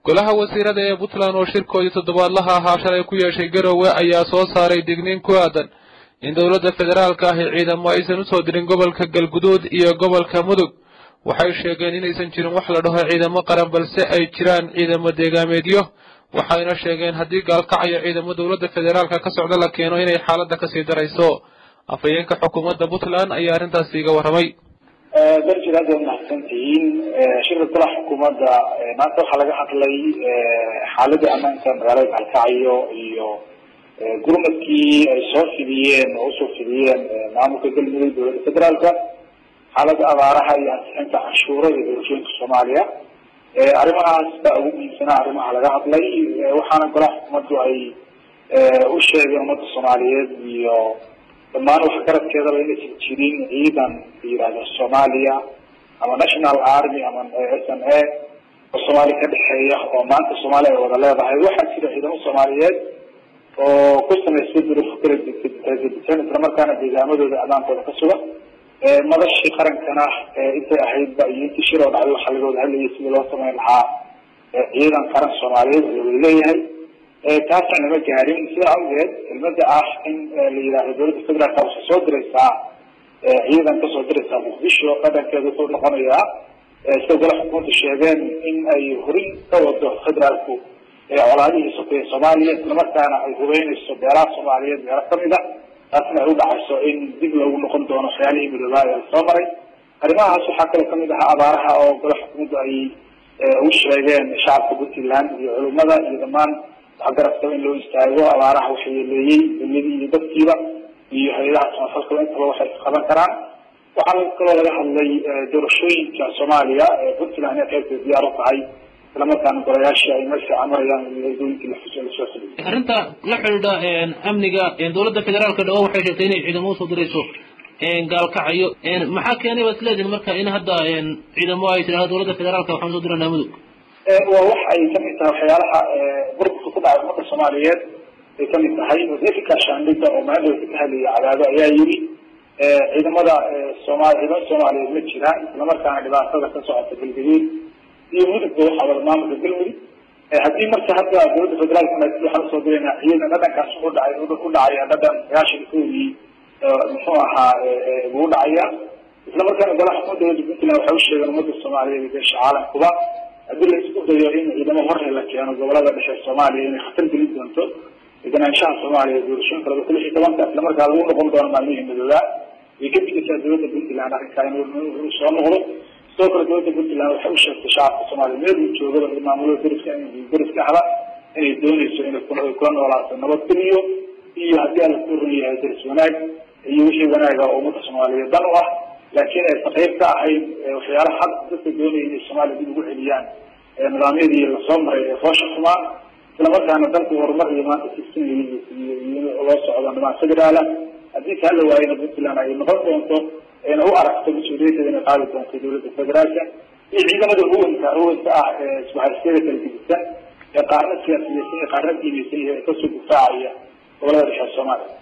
golaha wasiirada ee puntland oo shirkoodii toddobaadlaha ahaa shalay ku yeeshay garowe ayaa soo saaray digniin ku aadan in dowladda federaalka ahi ciidamo aysan usoo dirin gobolka galguduud iyo gobolka mudug waxay sheegeen inaysan jirin wax la dhaho ciidamo qaran balse ay jiraan ciidamo deegaameedyo waxayna sheegeen haddii gaalkacayo ciidamo dowladda federaalka ka socda la keeno inay xaaladda kasii darayso afhayeenka xukuumadda puntland ayaa arrintaasi iga warramay darjid aad waad mahadsan tihiin shirka golaha xukuumadda maanta waxaa laga hadlay xaaladda ammaanka magaalada gaalkacyo iyo gurmadkii ay soo fidiyeen oo usoo fidiyeen maamulka galmudug dowladda federaalka xaaladda abaaraha iyo ansixinta canshuura iyo doorashooyinka soomaaliya arrimahaas baa ugu muhiimsanaa arrimaha laga hadlay waxaana golaha xukuumaddu ay u sheegeen ummadda soomaaliyeed iyo dhammaan waxgaradkeedaba inaysan jirin ciidan la yihahdo soomaaliya ama national army ama s n a oo soomaaliya ka dhexeeya oo maanta soomaaliya ay wada leedahay waxaa jira ciidamo soomaaliyeed oo ku samaystay duruufo kala gedisan islamarkaana deegaamadooda amaankooda ka sugan madashii qarankana intay ahaydba iyo intii shir oo dhacday waxaa laga wada hadlayay sidii loo samayn lahaa ciidan qaran soomaaliyeed oo lawada leeyahay taasna lama gaarin sidaa awgeed kelmada ah in la yidhaahdo dowladda federaalka waxay soo diraysaa ciidan kasoo diraysaa muqdisho qadankeeda wuxuu noqonayaa sida golaha xukuumaddu sheegeen in ay horin ka wado federaalku colaadihii sokeeye soomaaliya islamarkaana ay hubeynayso beelaha soomaaliyeed meelo kamid a taasna ay udhacayso in dib loogu noqon doono waxyaalihii midoobaa ee lasoo maray arrimahaas waxaa kaloo kamid ahaa abaaraha oo golaha xukuumaddu ay u sheegeen shacabka puntland iyo culimada iyo dhammaan waxgaradkaba in loo istaago abaaraha waxay yeeleeyey dunyadii iyo dadkiiba iyo hay-adaha samafalkaba intaba waxay qaban karaan waxaa kaloo laga hadlay doorashooyinka soomaaliya puntland inay qaybteed diyaar u tahay islamarkaana golayaashii ay meel fiican marayaan iyo eedooyinkii lasoo xiliyay arrinta la xidhiidha amniga dowladda federaalka dhawo waxay sheegtay inay ciidamo usoo dirayso gaalkacayo maxaa keenay baad isleedihin marka in hadda ciidamo ay tidhahdo dowladda federaalka waxaan usoo diranaa mudug waa wax ay kamid tahay waxyaalaha burburka ku dhacay ummadda soomaaliyeed ay kamid tahay wasiirka shaandhiga oo maadowka ka hadlaya cadaado ayaa yiri ciidamada soomali ciidamada soomaaliyeed ma jiraan islamarkaana dhibaatada ka socota galgaduud iyo mudugba waxaa wada maamulka galmudug haddii marka hadda dowladda federaalka waxaan usoo dirayna ciidan dhadhankaas u dhacay u dhacaya dhadhan sagaashan koodii muxuu ahaa ugu dhacaya islamarkaana golaha xukuumadda dowladda puntland waxay usheegeen ummadda soomaaliyeed iyo beesha caalamkuba haddii la isku dayo in ciidamo horre la keeno gobolada dhexe soomaaliya inay khatar gelin doonto deganaanshaha soomaaliya doorashooyinka laba kun iyo tobanka islamarkaa lagu noqon doono maalmihii midoobaa way ka digaysaa dowladda puntland arrinkaa inuu soo noqdo sidoo kale dowladda puntland waxay u sheegtay shacabka soomaaliya meel uu joogaba iyo maamulada deriska deriska ahba inay dooneyso inay kula noolaato nabadgeliyo iyo haddii alla ku run yahay deris wanaag iyo wixii wanaaga oo ummadda soomaaliyeed dan u ah laakiin aysan qayb ka ahayn waxyaalaha had dadka doonaya inay soomaaliya dib ugu celiyaan nidaamyadii lasoo maray ee foosha xumaa islamarkaana dalku horumar iyo maanta sisinayo iyo loo socdo nimaan federaala haddii taa la waayana puntland ay noqon doonto ayna u aragto mas-uuliyaddeeda inay qaadi doonto dowladda federaalka iyo ciidamada huwanka huwanka ah ee isbahaysyada kala gedisan ee qaarna siyaasiyeysan iyo qaarna diineysan iyo ee kasoo difaacaya gobolada dhexe soomaaliya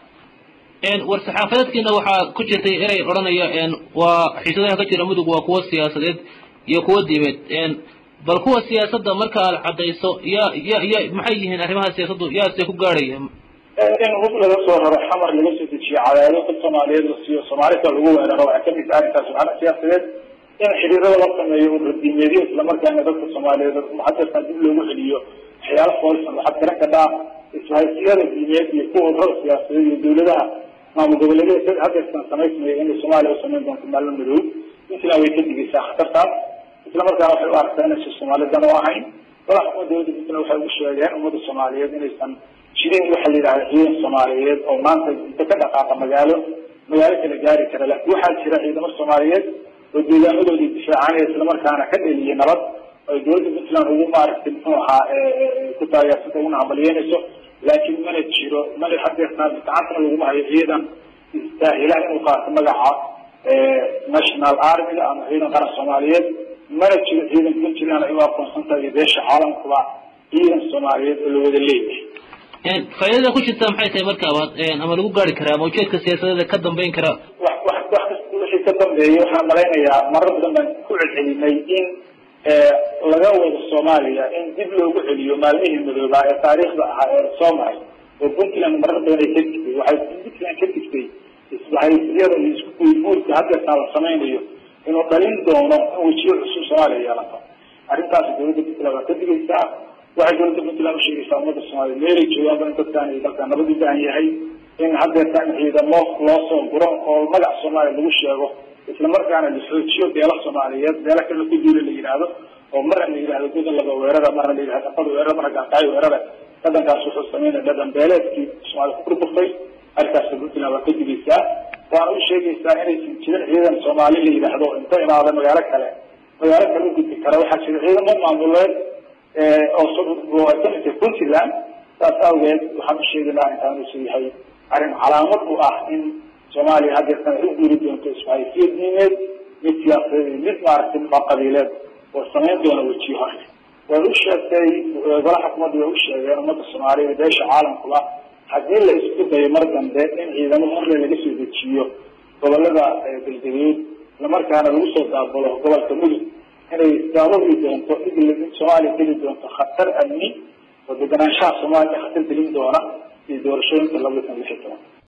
war saxaafadeedkiina waxaa ku jirtay erey odhanaya waa xiisadaha ka jira mudug waa kuwo siyaasadeed iyo kuwo diimeed bal kuwa siyaasadda marka aad caddayso ya ya ya maxay yihiin arrimaha siyaasaddu yaase ku gaadhaya in hub laga soo raro xamar laga soo dejiyo cadaado dad soomaaliyeed la siiyo soomaalika lagu weeraro waxay kamid tahay arrintaas waxaana siyaasadeed in xiriirada la sameeyo uradiimeedyo islamarkaana dadka soomaaliyeed muxadarkan dib loogu celiyo waxyaala foolsan waxaad garan kadhaa ishaysiyada diimeed iyo kuwa urada siyaasadeed iyo dowladaha maamul goboleedyada hadeersan samaysmaya inay soomaaliya u samayn doonto maalmo madow puntland way ka digaysaa khatartaas islamarkaana waxay u aragtaa inaysan soomaalidan u ahayn golaha xukuumadda dowladda puntland waxay ugu sheegeen ummadda soomaaliyeed inaysan jirin waxa la yidhahda ciidan soomaaliyeed oo maanta inta ka dhaqaaqa magaalo magaalo kala gaari kara laakiin waxaa jira ciidamo soomaaliyeed oo deegaamadoodii difaacanaya islamarkaana ka dheliyay nabad ay dowladda puntland ugu maaragtay muxuu ahaa ku taageersanta uguna hamaliyeynayso laakiin mana jiro mana hadeertaan gacantana laguma hayo ciidan istaahila inuu qaato magaca national armiga ama ciidan qaran soomaaliyeed mana jiro ciidan puntland ay u aqoonsan tahay iyo beesha caalamkuba ciidan soomaaliyeed oo la wada leeyahay faaidada ku jirta maxay tahay markaabaad ama lagu gaari karaa ama ujeedka siyaasadeeda ka dambeyn kara wax wax wax kasta wixii ka dambeeya waxaan malaynayaa marar badan baan ku celcelinay in laga wado soomaaliya in dib loogu celiyo maalmihii madoobaa ee taariikhda ahaa ee soo maray oo puntland marar badan ay ka digtay waxay puntland ka digtay isbahaysiyada iyo isku guurguurka haddeertaan la samaynayo inuu dhalin doono in wejiyo cusub soomaaliya yeelato arrintaas dowladda puntland waa ka digaysaa waxay dowladda puntland usheegaysaa ummadda soomaaliya meelay joogaanba in dadkaan iyo dalkaan nabad u baahan yahay in haddeertaan ciidamo loo soo guro oo magac soomaaliya lagu sheego isla markaana la xoojiyo beela soomaaliyeed beela kale ku duula la yidhaahdo oo marna la yidhahdo godan laba weerara marna la yidhahdo afar weerara marna gaarkaayo weerara dhadhankaas wuxuu sameynaya dhadhan beeleedkii soomaaliya ku burburtay arkaas puntland waa ka digaysaa waana u sheegaysaa inaysan jirin ciidan soomaali la yidhaahdo inta imaada magaalo kale magaalo kale u gudbi kara waxaa jira ciidamo maamuleed oo ay ka midtay puntland saas awgeed waxaan u sheegaynaa intaan uusan yahay arrin calaamad u ah in soomaaliya haddeertan ay u guuri doonto ismahaysiyo diimeed mid siyaasadeed mid maaragtay muxaa qabiileed oo samayn doona wejiyo hore way u sheegtay golaha xukuumadda way u sheegeen ummadda soomaaliyeed beesha caalamkuba haddii la isku dayo mar dambe in ciidamo horle laga soo dejiyo gobolada galgaduud islamarkaana lagu soo daabulo gobolka mudug inay daababi doonto in soomaaliya geli doonto khatar amni oo deganaanshaha soomaaliya khatar gelin doona iyo doorashooyinka labada kun lix iyo toban